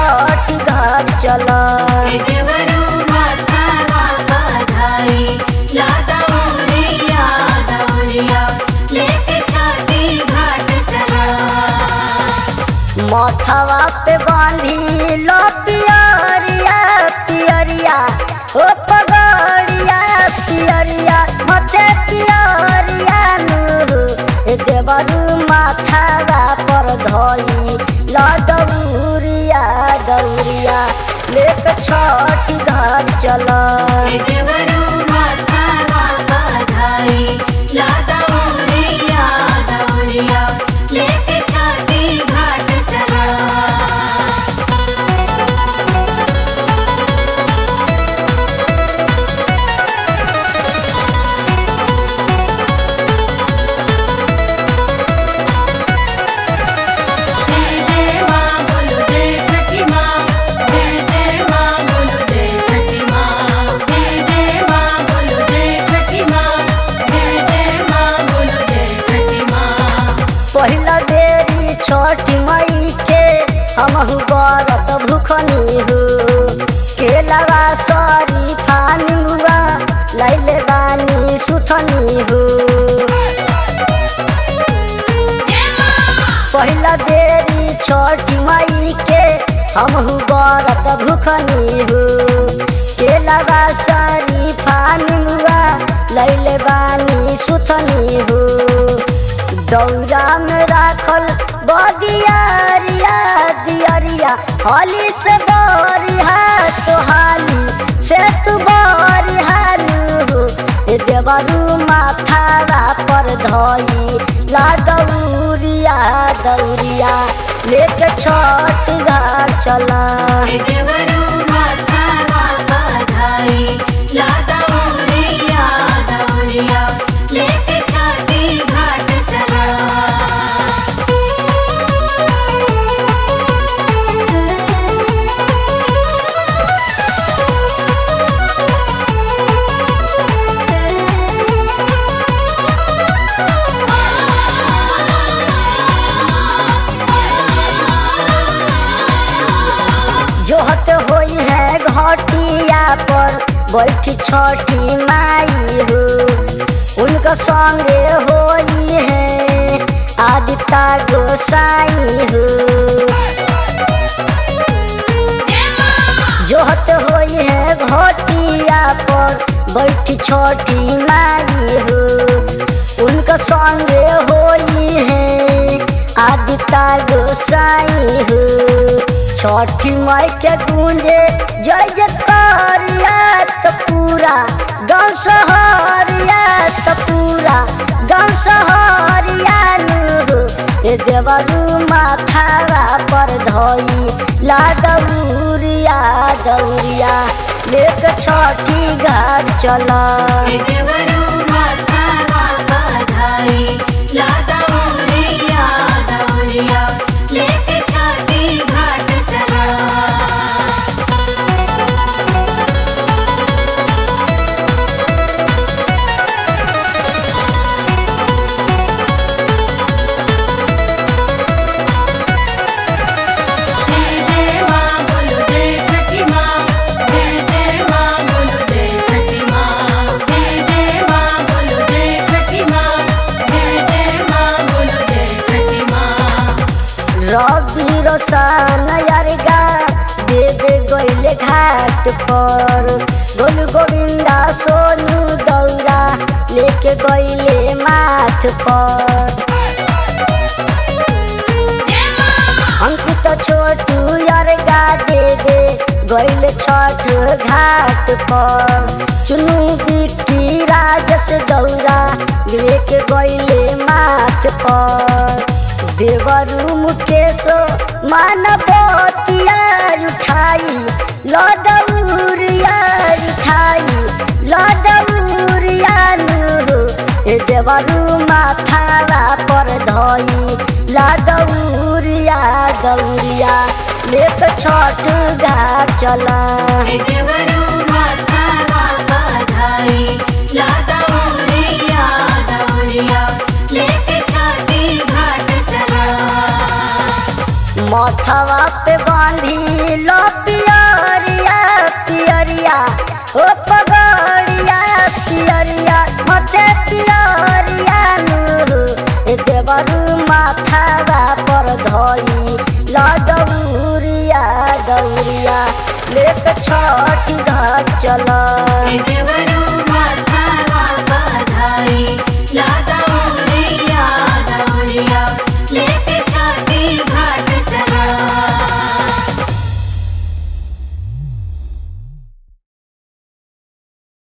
छठ घर चला देवरू माथा बाबा धाई लादा उरिया दौरिया लेके छाती घाट चला माथवा पे बांधी लो पियरिया पियरिया ओ पगड़िया पियरिया मथे पियरिया नु ए देवरू माथवा पर धई लो दौरिया दौरिया लेके छठ घर चला देवरू माथा बाबा धाई लादा उरिया दौरिया लेके छाती घाट चला जय जय माँ बोलो जय छठी माँ जय जय माँ बोलो जय छठी माँ जय जय माँ बोलो जय छठी माँ जय जय माँ बोलो जय छठी माँ पहिला बेरी छठ मई के हमहु बरत भूखनी हो केलवा सरी फानी हुआ लैले बानी सुथनी हो पहिला बेरी छठ मई के हमहु बरत भूखनी हो केलवा सरी फानी हुआ लैले बानी सुथनी हो दौरा में राखल बदियारिया दियरिया हली से बरिहा तोहाली से तू बरिहानु हो ए देवरू माथारा पर धई ला दौरिया दौरिया लेके छठ घाट चला देवरू माथा बाबा धाई लादा उरिया दौरिया लेके छाती घाट चला जोहत होई है घटिया पर बैठी छठी माई हो उनका संगे होई है आदिता गोसाई हो जोहत होई है घटिया पर बैठी छठी माई हो उनका संगे होई है आदिता गोसाई हो छठी माई के गूंजे जय जयकारिया तो पूरा गाँव सहरिया तो पूरा गाँव सहरिया नु हो ए देवरू माथारा पर धई ला दौरिया दौरिया लेके छठी घाट चला देवरू माथा बाबा धाई लादा उरिया दौरिया लेके छाती घाट चला जय जय माँ बोलो जय छठी माँ जय जय माँ बोलो जय छठी माँ जय जय माँ बोलो जय छठी माँ जय जय माँ बोलो जय छठी माँ रवि रोशन यारिगा देवे गईले घाट पर गोलू गोविंदा सोनू दौरा लेके गईले माथ पर अंकित छोटू यारगा देवे गईले छठ घाट पर चुनू बिक्की राजस दौरा लेके गईले माथ पर देवरू मुकेश मानवतिया उठाई लदौरिया उठाई लदौरिया नु ए देवरू माथारा पर धई लदौरिया दौरिया लेके छठ घाट चला देवरू माथा बाबा धाई लादा उरिया दौरिया लेके छाती घाट चला माथवा पे बांधी लेके छठ घाट चला हे